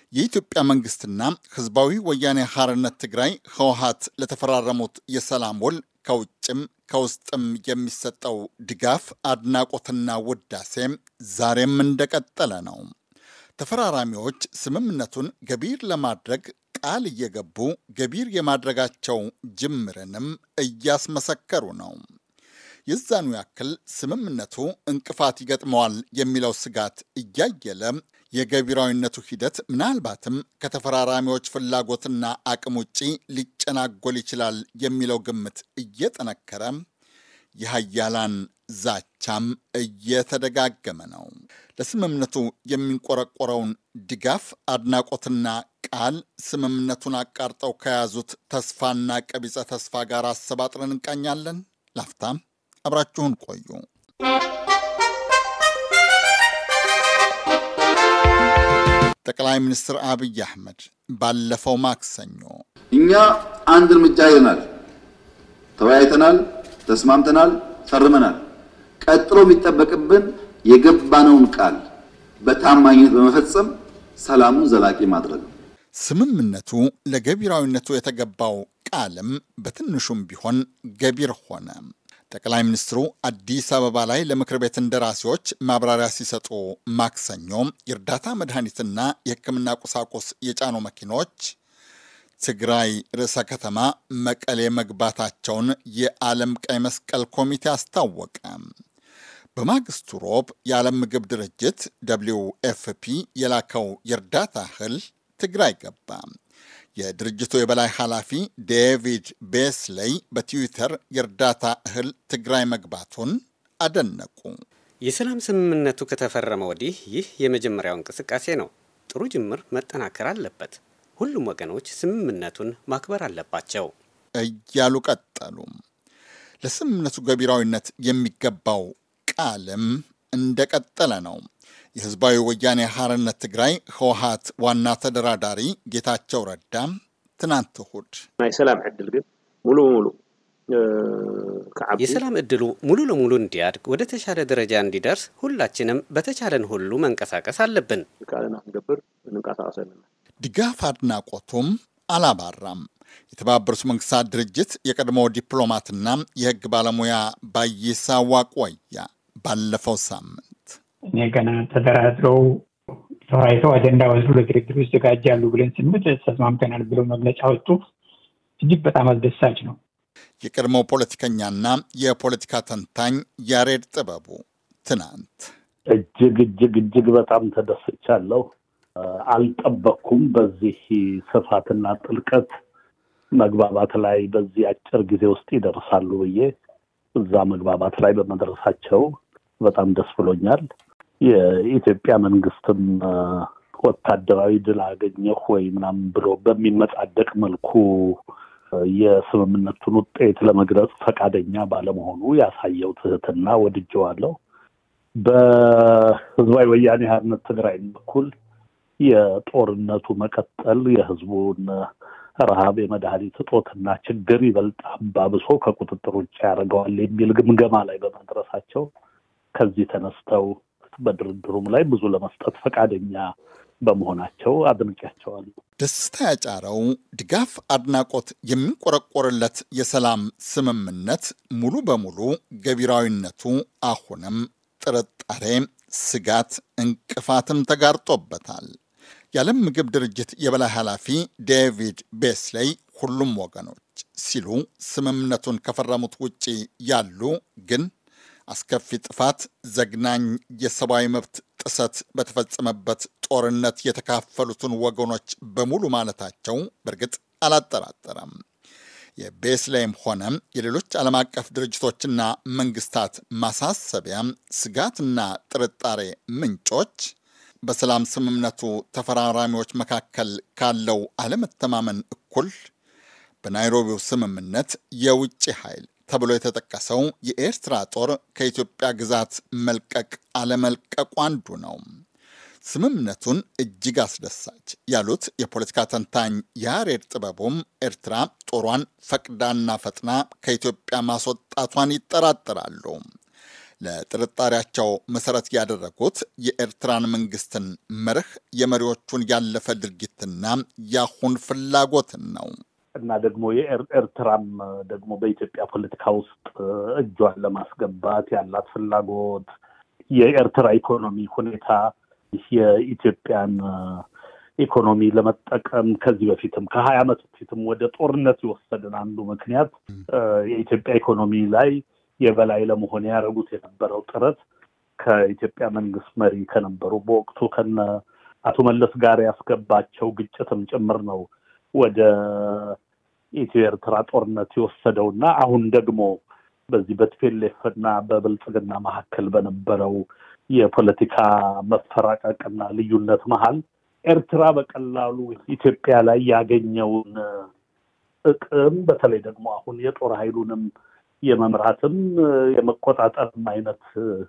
የኢትዮጵያ መንግስትና ህዝባዊ ወያኔ ሐርነት ትግራይ ህወሀት ለተፈራረሙት የሰላም ውል ከውጭም ከውስጥም የሚሰጠው ድጋፍ አድናቆትና ውዳሴ ዛሬም እንደቀጠለ ነው። ተፈራራሚዎች ስምምነቱን ገቢር ለማድረግ ቃል እየገቡ ገቢር የማድረጋቸው ጅምርንም እያስመሰከሩ ነው። የዛኑ ያክል ስምምነቱ እንቅፋት ይገጥመዋል የሚለው ስጋት እያየለ የገቢራዊነቱ ሂደት ምናልባትም ከተፈራራሚዎች ፍላጎትና አቅም ውጪ ሊጨናጎል ይችላል የሚለው ግምት እየጠነከረ የሀያላን ዛቻም እየተደጋገመ ነው። ለስምምነቱ የሚንቆረቆረውን ድጋፍ አድናቆትና ቃል ስምምነቱን አቃርጠው ከያዙት ተስፋና ቀቢጸ ተስፋ ጋር አሰባጥረን እንቃኛለን። ላፍታም አብራችሁን ቆዩ። ጠቅላይ ሚኒስትር አብይ አህመድ ባለፈው ማክሰኞ እኛ አንድ እርምጃ ሄደናል፣ ተወያይተናል፣ ተስማምተናል፣ ፈርመናል። ቀጥሎ የሚጠበቅብን የገባነውን ቃል በታማኝነት በመፈጸም ሰላሙን ዘላቂ ማድረግ ነው። ስምምነቱ ለገቢራዊነቱ የተገባው ቃልም በትንሹም ቢሆን ገቢር ሆነ። ጠቅላይ ሚኒስትሩ አዲስ አበባ ላይ ለምክር ቤት እንደራሴዎች ማብራሪያ ሲሰጡ ማክሰኞ የእርዳታ መድኃኒትና የሕክምና ቁሳቁስ የጫኑ መኪኖች ትግራይ ርዕሰ ከተማ መቀሌ መግባታቸውን የዓለም ቀይ መስቀል ኮሚቴ አስታወቀ። በማግስቱ ሮብ የዓለም ምግብ ድርጅት ደብሊው ኤፍፒ የላከው የእርዳታ እህል ትግራይ ገባ። የድርጅቱ የበላይ ኃላፊ ዴቪድ ቤስሌይ በትዊተር የእርዳታ እህል ትግራይ መግባቱን አደነቁ። የሰላም ስምምነቱ ከተፈረመ ወዲህ ይህ የመጀመሪያው እንቅስቃሴ ነው። ጥሩ ጅምር መጠናከር አለበት። ሁሉም ወገኖች ስምምነቱን ማክበር አለባቸው እያሉ ቀጠሉ። ለስምምነቱ ገቢራዊነት የሚገባው ቃልም እንደቀጠለ ነው። የህዝባዊ ወያኔ ሐርነት ትግራይ ህወሀት ዋና ተደራዳሪ ጌታቸው ረዳ ትናንት እሁድ ናይ ሰላም ዕድል ግን ሙሉ በሙሉ የሰላም እድሉ ሙሉ ለሙሉ እንዲያድግ ወደ ተሻለ ደረጃ እንዲደርስ ሁላችንም በተቻለን ሁሉ መንቀሳቀስ አለብን። ካልና ክንገብር እንንቀሳቀስ ኣለና ድጋፍ አድናቆቱም አላባራም። የተባበሩት መንግስታት ድርጅት የቀድሞ ዲፕሎማትና የህግ ባለሙያ ባይሳ ዋቆያ ባለፈው ሳምንት እኔ ገና ተደራድረው ተወያይተው አጀንዳ ወስዱ ለድርድሩ ይዘጋጃሉ ብለን ስንምት ተስማምተናል ብለው መግለጫ ወጡ። እጅግ በጣም አስደሳች ነው። የቀድሞ ፖለቲከኛና የፖለቲካ ተንታኝ ያሬድ ጥበቡ ትናንት እጅግ እጅግ እጅግ በጣም ተደስቻለሁ። አልጠበቅኩም በዚህ ስፋትና ጥልቀት መግባባት ላይ በዚህ አጭር ጊዜ ውስጥ ይደርሳሉ ብዬ እዛ መግባባት ላይ በመድረሳቸው በጣም ደስ ብሎኛል። የኢትዮጵያ መንግስትም ወታደራዊ ድል አገኘሁ ወይ ምናምን ብሎ በሚመጻደቅ መልኩ የስምምነቱን ውጤት ለመግለጽ ፈቃደኛ ባለመሆኑ ያሳየው ትህትና ወድጀዋለሁ። በህዝባዊ ወያኔ ሓርነት ትግራይ በኩል የጦርነቱ መቀጠል የህዝቡን ረሃብ፣ የመድኃኒት እጦትና ችግር ይበልጥ አባብሶ ከቁጥጥር ውጭ ያደርገዋል የሚል ግምገማ ላይ በመድረሳቸው ከዚህ ተነስተው በድርድሩም ላይ ብዙ ለመስጠት ፈቃደኛ በመሆናቸው አድንቄያቸዋለሁ። ደስታ ያጫረው ድጋፍ፣ አድናቆት የሚንቆረቆርለት የሰላም ስምምነት ሙሉ በሙሉ ገቢራዊነቱ አሁንም ጥርጣሬ፣ ስጋት፣ እንቅፋትም ተጋርጦበታል። የዓለም ምግብ ድርጅት የበላይ ኃላፊ ዴቪድ ቤስሌይ ሁሉም ወገኖች ሲሉ ስምምነቱን ከፈረሙት ውጪ ያሉ ግን አስከፊ ጥፋት፣ ዘግናኝ የሰብአዊ መብት ጥሰት በተፈጸመበት ጦርነት የተካፈሉትን ወገኖች በሙሉ ማለታቸው በእርግጥ አላጠራጠረም። የቤስሌይም ሆነ የሌሎች ዓለም አቀፍ ድርጅቶችና መንግስታት ማሳሰቢያ፣ ስጋትና ጥርጣሬ ምንጮች በሰላም ስምምነቱ ተፈራራሚዎች መካከል ካለው አለመተማመን እኩል በናይሮቢው ስምምነት የውጭ ኃይል ተብሎ የተጠቀሰው የኤርትራ ጦር ከኢትዮጵያ ግዛት መልቀቅ አለመልቀቁ አንዱ ነው። ስምምነቱን እጅግ አስደሳች ያሉት የፖለቲካ ተንታኝ ያሬድ ጥበቡም ኤርትራ ጦሯን ፈቅዳና ፈጥና ከኢትዮጵያ ማስወጣቷን ይጠራጠራሉ። ለጥርጣሬያቸው መሰረት ያደረጉት የኤርትራን መንግስትን መርህ፣ የመሪዎቹን ያለፈ ድርጊትና ያሁን ፍላጎትን ነው። እና ደግሞ የኤርትራም ደግሞ በኢትዮጵያ ፖለቲካ ውስጥ እጇን ለማስገባት ያላት ፍላጎት የኤርትራ ኢኮኖሚ ሁኔታ የኢትዮጵያን ኢኮኖሚ ለመጠቀም ከዚህ በፊትም ከሀያ ዓመት በፊትም ወደ ጦርነት የወሰድን አንዱ ምክንያት የኢትዮጵያ ኢኮኖሚ ላይ የበላይ ለመሆን ያደረጉት የነበረው ጥረት ከኢትዮጵያ መንግስት መሪ ከነበሩ በወቅቱ ከነ አቶ መለስ ጋር ያስገባቸው ግጭትም ጭምር ነው ወደ ኢትዮ ኤርትራ ጦርነት የወሰደው እና አሁን ደግሞ በዚህ በቲፔሌፍ እና በብልጽግና መካከል በነበረው የፖለቲካ መፈራቀቅና ልዩነት መሀል ኤርትራ በቀላሉ ኢትዮጵያ ላይ ያገኘውን ጥቅም በተለይ ደግሞ አሁን የጦር ኃይሉንም የመምራትም የመቆጣጠርም አይነት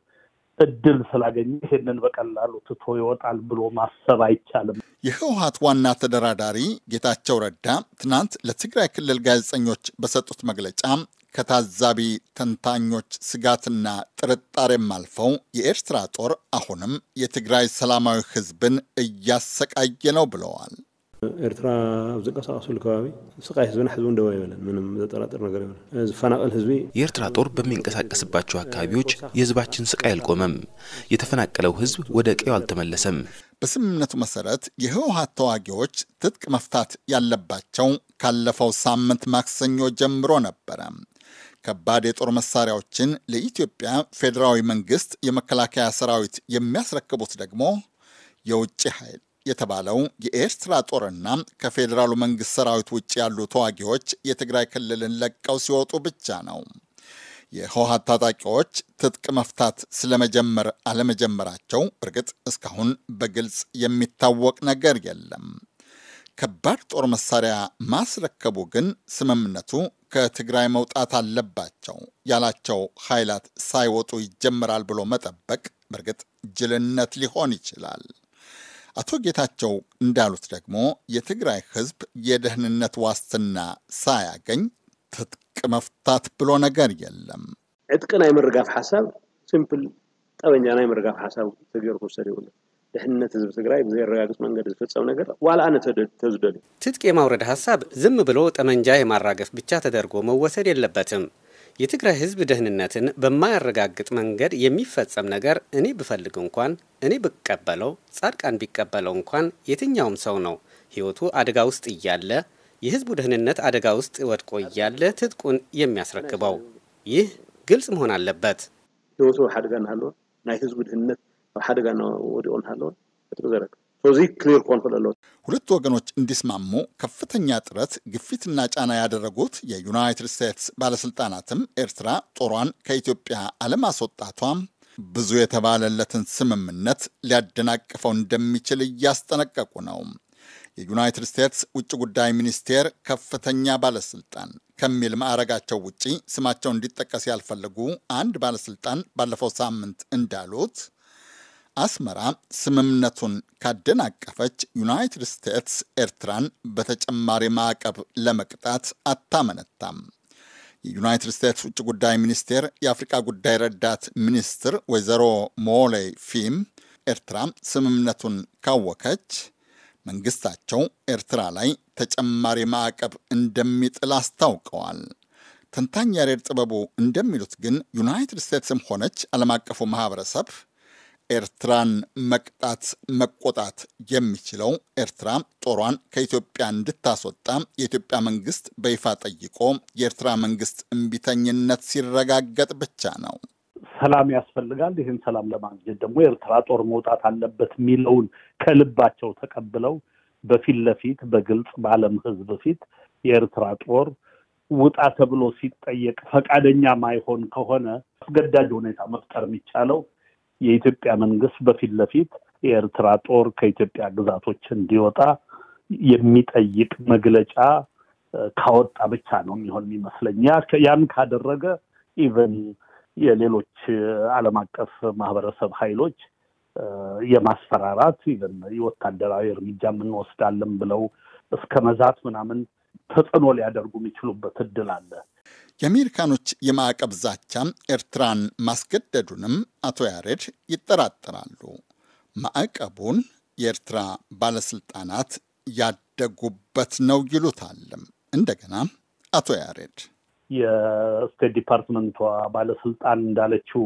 እድል ስላገኘ ይሄንን በቀላሉ ትቶ ይወጣል ብሎ ማሰብ አይቻልም። የህወሀት ዋና ተደራዳሪ ጌታቸው ረዳ ትናንት ለትግራይ ክልል ጋዜጠኞች በሰጡት መግለጫ ከታዛቢ ተንታኞች ስጋትና ጥርጣሬም አልፈው የኤርትራ ጦር አሁንም የትግራይ ሰላማዊ ህዝብን እያሰቃየ ነው ብለዋል። ኤርትራ ኣብ ዝንቀሳቀሰሉ ከባቢ ስቃይ ህዝብና ህዝቡ ደው ይበለን ምንም ዘጠራጥር ነገር ይበለን ዝፈናቀል ህዝቢ የኤርትራ ጦር በሚንቀሳቀስባቸው አካባቢዎች የህዝባችን ስቃይ አልቆመም። የተፈናቀለው ህዝብ ወደ ቀዬው አልተመለሰም። በስምምነቱ መሰረት የህወሀት ተዋጊዎች ትጥቅ መፍታት ያለባቸው ካለፈው ሳምንት ማክሰኞ ጀምሮ ነበረ። ከባድ የጦር መሳሪያዎችን ለኢትዮጵያ ፌዴራዊ መንግስት የመከላከያ ሰራዊት የሚያስረክቡት ደግሞ የውጭ ኃይል የተባለው የኤርትራ ጦርና ከፌዴራሉ መንግስት ሰራዊት ውጭ ያሉ ተዋጊዎች የትግራይ ክልልን ለቀው ሲወጡ ብቻ ነው። የህወሀት ታጣቂዎች ትጥቅ መፍታት ስለመጀመር አለመጀመራቸው እርግጥ እስካሁን በግልጽ የሚታወቅ ነገር የለም። ከባድ ጦር መሳሪያ ማስረከቡ ግን ስምምነቱ ከትግራይ መውጣት አለባቸው ያላቸው ኃይላት ሳይወጡ ይጀምራል ብሎ መጠበቅ በእርግጥ ጅልነት ሊሆን ይችላል። አቶ ጌታቸው እንዳሉት ደግሞ የትግራይ ህዝብ የደህንነት ዋስትና ሳያገኝ ትጥቅ መፍታት ብሎ ነገር የለም። ዕጥቂ ናይ ምርጋፍ ሓሳብ ሲምፕል ጠበኛ ናይ ምርጋፍ ሓሳብ ተገይሩ ክውሰድ ይብሉ ድሕንነት ህዝቢ ትግራይ ብዘይረጋግፅ መንገዲ ዝፍፀም ነገር ዋላ ኣነ ተዝደልዩ ትጥቅ የማውረድ ሀሳብ ዝም ብሎ ጠመንጃ የማራገፍ ብቻ ተደርጎ መወሰድ የለበትም። የትግራይ ህዝብ ደህንነትን በማያረጋግጥ መንገድ የሚፈጸም ነገር እኔ ብፈልግ እንኳን እኔ ብቀበለው ጻድቃን ቢቀበለው እንኳን የትኛውም ሰው ነው ህይወቱ አደጋ ውስጥ እያለ የህዝቡ ደህንነት አደጋ ውስጥ ወድቆ እያለ ትጥቁን የሚያስረክበው ይህ ግልጽ መሆን አለበት። ህይወቱ ሓደጋ እናሃለወ ናይ ህዝቢ ድህንነት ኣብ ሓደጋ ወዲቆ እናሃለወ ትጥቂ ዘረክብ ስለዚ ክሊር ክኾን ክእል ኣለዎ ሁለቱ ወገኖች እንዲስማሙ ከፍተኛ ጥረት ግፊትና ጫና ያደረጉት የዩናይትድ ስቴትስ ባለስልጣናትም ኤርትራ ጦሯን ከኢትዮጵያ አለማስወጣቷ ብዙ የተባለለትን ስምምነት ሊያደናቅፈው እንደሚችል እያስጠነቀቁ ነው። የዩናይትድ ስቴትስ ውጭ ጉዳይ ሚኒስቴር ከፍተኛ ባለስልጣን ከሚል ማዕረጋቸው ውጪ ስማቸው እንዲጠቀስ ያልፈለጉ አንድ ባለስልጣን ባለፈው ሳምንት እንዳሉት አስመራ ስምምነቱን ካደናቀፈች ዩናይትድ ስቴትስ ኤርትራን በተጨማሪ ማዕቀብ ለመቅጣት አታመነታም። የዩናይትድ ስቴትስ ውጭ ጉዳይ ሚኒስቴር የአፍሪቃ ጉዳይ ረዳት ሚኒስትር ወይዘሮ ሞሌይ ፊም ኤርትራ ስምምነቱን ካወከች መንግስታቸው ኤርትራ ላይ ተጨማሪ ማዕቀብ እንደሚጥል አስታውቀዋል። ተንታኝ ያሬድ ጥበቡ እንደሚሉት ግን ዩናይትድ ስቴትስም ሆነች ዓለም አቀፉ ማህበረሰብ ኤርትራን መቅጣት መቆጣት የሚችለው ኤርትራ ጦሯን ከኢትዮጵያ እንድታስወጣ የኢትዮጵያ መንግስት በይፋ ጠይቆ የኤርትራ መንግስት እምቢተኝነት ሲረጋገጥ ብቻ ነው። ሰላም ያስፈልጋል። ይህን ሰላም ለማግኘት ደግሞ የኤርትራ ጦር መውጣት አለበት የሚለውን ከልባቸው ተቀብለው በፊት ለፊት በግልጽ በዓለም ሕዝብ ፊት የኤርትራ ጦር ውጣ ተብሎ ሲጠየቅ ፈቃደኛ ማይሆን ከሆነ አስገዳጅ ሁኔታ መፍጠር የሚቻለው የኢትዮጵያ መንግስት በፊት ለፊት የኤርትራ ጦር ከኢትዮጵያ ግዛቶች እንዲወጣ የሚጠይቅ መግለጫ ካወጣ ብቻ ነው የሚሆን የሚመስለኝ። ያን ካደረገ ኢቨን የሌሎች ዓለም አቀፍ ማህበረሰብ ኃይሎች የማስፈራራት ኢቨን የወታደራዊ እርምጃ እንወስዳለን ብለው እስከ መዛት ምናምን ተጽዕኖ ሊያደርጉ የሚችሉበት እድል አለ። የአሜሪካኖች የማዕቀብ ዛቻ ኤርትራን ማስገደዱንም አቶ ያሬድ ይጠራጠራሉ። ማዕቀቡን የኤርትራ ባለስልጣናት ያደጉበት ነው ይሉታልም። እንደገና አቶ ያሬድ የስቴት ዲፓርትመንቷ ባለስልጣን እንዳለችው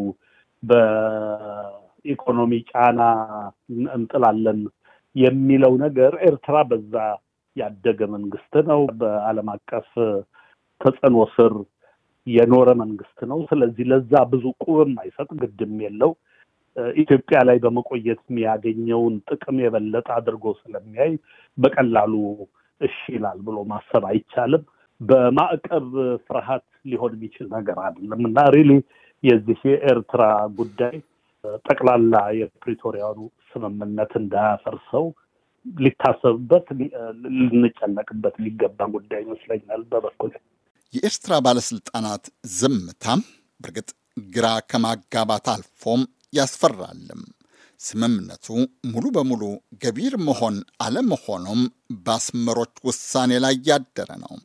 በኢኮኖሚ ጫና እንጥላለን የሚለው ነገር ኤርትራ በዛ ያደገ መንግስት ነው። በዓለም አቀፍ ተጽዕኖ ስር የኖረ መንግስት ነው። ስለዚህ ለዛ ብዙ ቁብም አይሰጥ፣ ግድም የለው። ኢትዮጵያ ላይ በመቆየት የሚያገኘውን ጥቅም የበለጠ አድርጎ ስለሚያይ በቀላሉ እሺ ይላል ብሎ ማሰብ አይቻልም። በማዕቀብ ፍርሃት ሊሆን የሚችል ነገር አይደለም እና ሪሊ የዚህ የኤርትራ ጉዳይ ጠቅላላ የፕሪቶሪያኑ ስምምነት እንዳያፈርሰው ሊታሰብበት፣ ልንጨነቅበት የሚገባ ጉዳይ ይመስለኛል በበኩል የኤርትራ ባለስልጣናት ዝምታም በእርግጥ ግራ ከማጋባት አልፎም ያስፈራልም። ስምምነቱ ሙሉ በሙሉ ገቢር መሆን አለመሆኑም በአስመሮች ውሳኔ ላይ ያደረ ነው።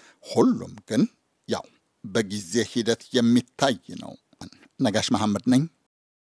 ሁሉም ግን ያው በጊዜ ሂደት የሚታይ ነው። ነጋሽ መሐመድ ነኝ።